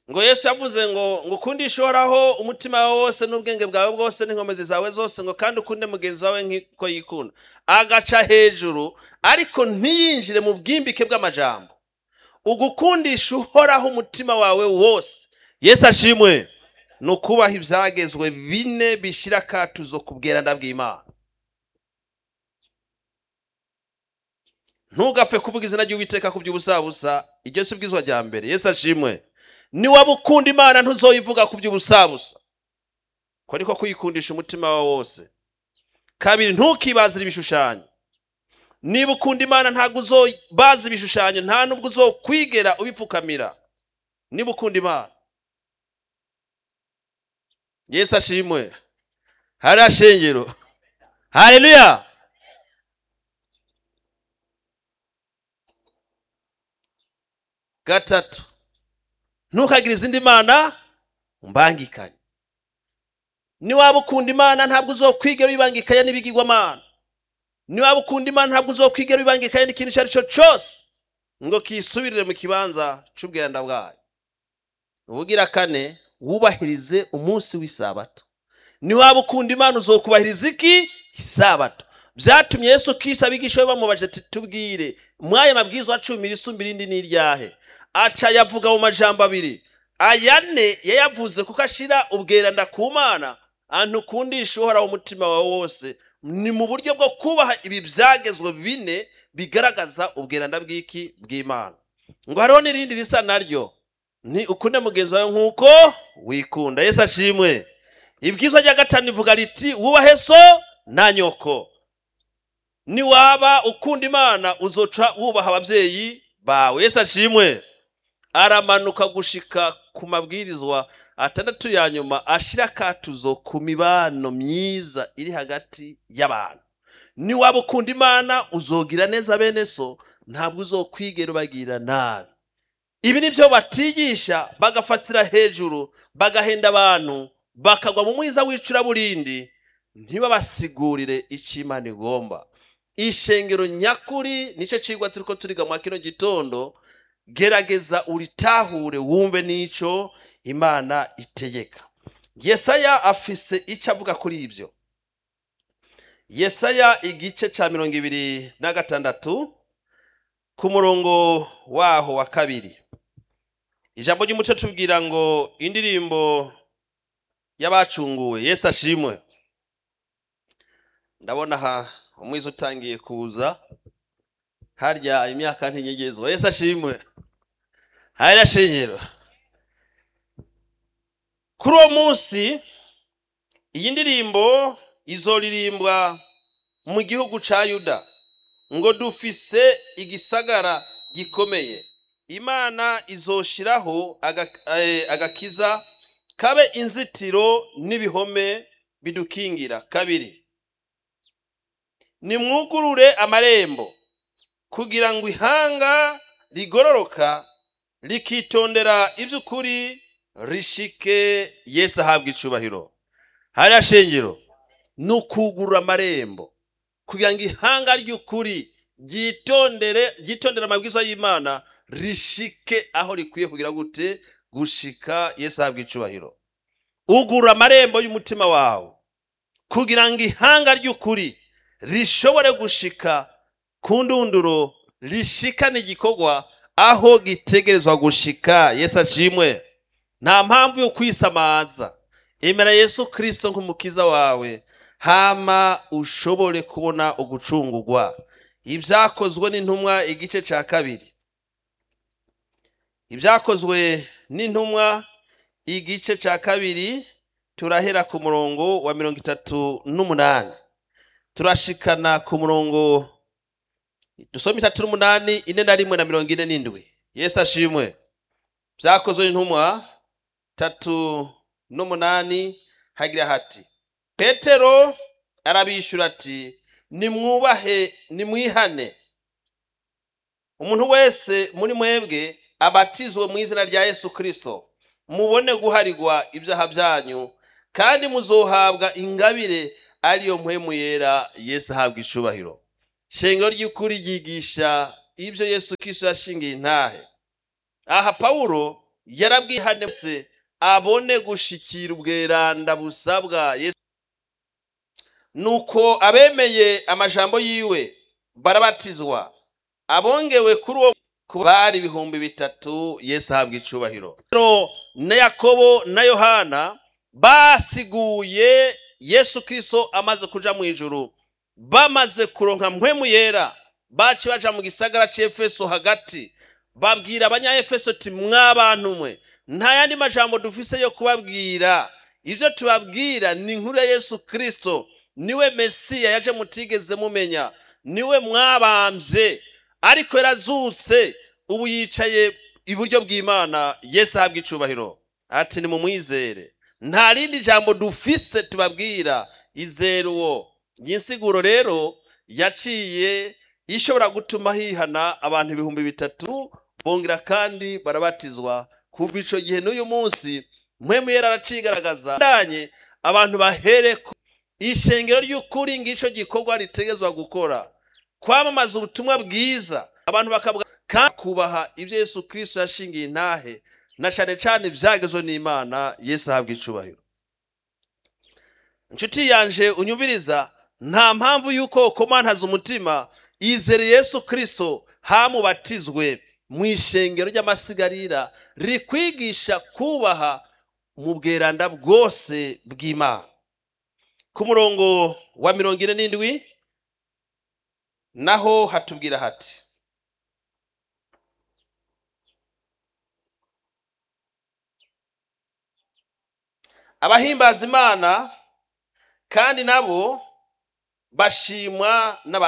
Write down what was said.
ngo yesu yavuze ngo ngo ukundishe uhoraho umutima wawe wose n'ubwenge bwawe bwose n'inkomezi zawe zose ngo kandi ukunde mugenzi wawe nk'uko yikunda agaca hejuru ariko ntiyinjire mu bwimbike bw'amajambo ugukundisha uhoraho umutima wawe wose yesu ashimwe ni ukubaha ibyagezwe bine bishyira akatuzo ku bweranda bw'imana ntugapfe kuvuga izina ry'uwiteka ku by'ubusabusa iryo si ubwizwa rya mbere yesu ashimwe niwaba ukunda imana ntuzoyivuga ku by'ubusabusa ko ariko kuyikundisha umutima wawe wose kabiri ntukibazire ibishushanyo niba ukunda imana ntabwo uzobaza ibishushanyo nta nubwo uzokwigera ubipfukamira niba ukunda imana yesu ashimwe hariya shengero hareruya gatatu ntukagire izindi mana umbangikanye niwaba ukunda imana ntabwo uzokwigera wibangikanya n'ibigirwamana niwaba ukunda imana ntabwo uzokwigera wibangikanya n'ikintu icyo ari cyo cyose ngo kisubirire mu kibanza cy'ubwenda bwayo ubugira kane wubahirize umunsi w'isabato niwaba ukunda imana uzokubahiriza iki isabato byatumye yesu kisi abigisha be bamubaje ati tubwire mwaya mabwiza wa cumi risumba irindi ni iryahe aca yavuga mu majambo abiri ayane yayavuze kuko ashira ubweranda ku mana ahantu ukundisha uhoraho umutima wawe wose ni mu buryo bwo kubaha ibi byagezwe bine bigaragaza ubweranda bw'iki bw'imana ngo hariho n'irindi risa naryo ni ukunde mugenzi wawe nk'uko wikunda yesu ashimwe ibwirizwa rya gatanu rivuga riti wubahe so na nyoko niwaba ukunda imana uzoca wubaha ababyeyi bawe yesu ashimwe aramanuka gushika ku mabwirizwa atandatu ya nyuma ashira akatuzo ku mibano myiza iri hagati y'abantu niwaba ukunda imana uzogira neza bene so ntabwo uzokwigera ubagirira nabi ibi ni byo batigisha bagafatira hejuru bagahenda abantu bakagwa mu mwiza w'icuraburindi ntibabasigurire icyo imana igomba ishengero nyakuri nicyo kigwa turi ko turiga mu kino gitondo gerageza uritahure wumve n'icyo imana itegeka yesaya afise icyo avuga kuri ibyo yesaya igice cya mirongo ibiri na gatandatu ku murongo waho wa kabiri ijambo ry'umuco tubwira ngo indirimbo y'abacunguwe yesu ashimwe ndabona aha umwiza utangiye kuza harya imyaka ntinyegezwa yesu ashimwe harya shingiro kuri uwo munsi iyi ndirimbo izoririmbwa mu gihugu ca yuda ngo dufise igisagara gikomeye imana izoshiraho aga- eh, agakiza kabe inzitiro n'ibihome bidukingira kabiri nimwugurure amarembo kugira ngo ihanga rigororoka rikitondera iby'ukuri rishike yesu ahabwa icubahiro hariya shengero ni ukugurura amarembo kugira ngo ihanga ry'ukuri ryitondere ryitondere amabwiriza y'imana rishike aho rikwiye kugira gute gushika yesu ahabwa icubahiro ugurura amarembo y'umutima wawe kugira ngo ihanga ry'ukuri rishobore gushika ku ndunduro rishikane igikorwa aho gitegerezwa gushika yesu ashimwe nta mpamvu yo kwisamaza emera yesu kirisito nk'umukiza wawe hama ushobore kubona ugucungurwa ibyakozwe n'intumwa igice cya kabiri ibyakozwe n'intumwa igice cya kabiri turahera ku murongo wa mirongo itatu n'umunani turashikana ku murongo dusoma itatu n'umunani ine na rimwe na mirongo ine n'indwi yesu ashimwe byakozwe n'intumwa tatu n'umunani hagira hati petero arabishyura ati nimwubahe nimwihane umuntu wese muri mwebwe abatizwe mu izina rya yesu kirisito mubone guharigwa ibyaha byanyu kandi muzohabwa ingabire ariyo mpwemu yera yesu ahabwa icubahiro shengero ry'ukuri ryigisha ibyo yesu kirisito yashingiye intahe aha pawulo yarabwihane wese abone gushikira ubweranda busabwa yesu nuko abemeye amajambo yiwe barabatizwa abongewe kuri uwo bari ibihumbi bitatu yesu ahabwa icubahiro rero na yakobo na yohana basiguye yesu kirisito amaze kuja mu ijuru bamaze kuronka mpwemu yera baci baja mu gisagara c'efeso hagati babwira abanyaefeso ti mwabantu mwe nta yandi majambo dufise yo kubabwira ibyo tubabwira ni inkuru ya yesu kirisito niwe mesiya yaje mutigeze mumenya niwe mwabambye ariko yarazutse ubu yicaye iburyo bw'imana yesu ahabwa icubahiro ati ni mumwizere nta rindi jambo dufise tubabwira izere uwo iyi nsiguro rero yaciye ishobora gutuma hihana abantu ibihumbi bitatu bongera kandi barabatizwa kuva ico gihe n'uyu munsi mpwemu yera aracigaragaza ndanye abantu bahereko ishengero ry'ukuri ng'ico gikorwa ritegezwa gukora kwamamaza ubutumwa bwiza abantu bakavuga kandi kubaha ibyo yesu kirisito yashingiye intahe na cane cane ivyagezwe n'imana yesu ahabwa icubahiro inshuti yanje unyumviriza nta mpamvu y'uko komantaza umutima izere yesu kirisito hamubatizwe mu ishengero ry'amasigarira rikwigisha kubaha mu bweranda bwose bw'imana ku murongo wa mirongo ine n'indwi naho hatubwira hati abahimbaza imana kandi nabo bashimwa n'abantu